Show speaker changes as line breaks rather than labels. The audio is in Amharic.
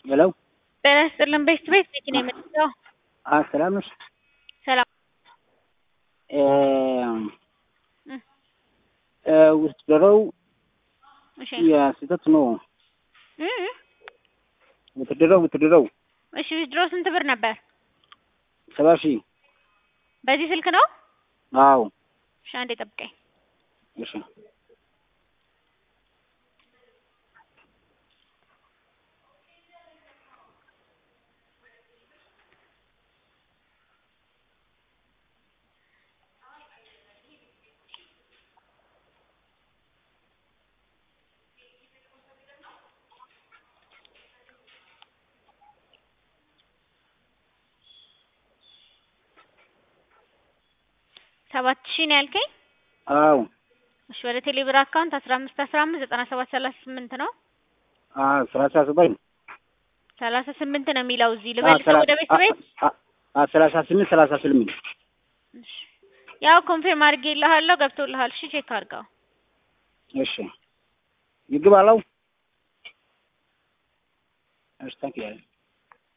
ሄሎ
ጤና ይስጥልን ቤት ቤት ቤት ነው የምትለው?
አ ሰላም ነሽ?
ሰላም
እ እ ውትድረው
እሺ
የስህተት ነው።
እ እ
ውትድረው ውትድረው
እሺ ድሮ ስንት ብር ነበር?
ሰባ ሺህ
በዚህ ስልክ ነው?
አዎ
እሺ አንዴ ጠብቀኝ።
እሺ
ሰባት ሺህ ነው ያልከኝ?
አዎ
እሺ ወደ ቴሌብር አካውንት አስራ አምስት አስራ አምስት ዘጠና ሰባት ሰላሳ ስምንት ነው
አ ሰላሳ ሰባት
ሰላሳ ስምንት ነው የሚለው እዚህ ልበልሰው ወደ ቤት ቤት
አ ሰላሳ ስምንት ሰላሳ ስምንት
እሺ ያው ኮንፊርም አድርጌልሃለሁ ገብቶልሃል እሺ ቼክ አድርገው
እሺ ይግባለው እሺ ታንክ ዩ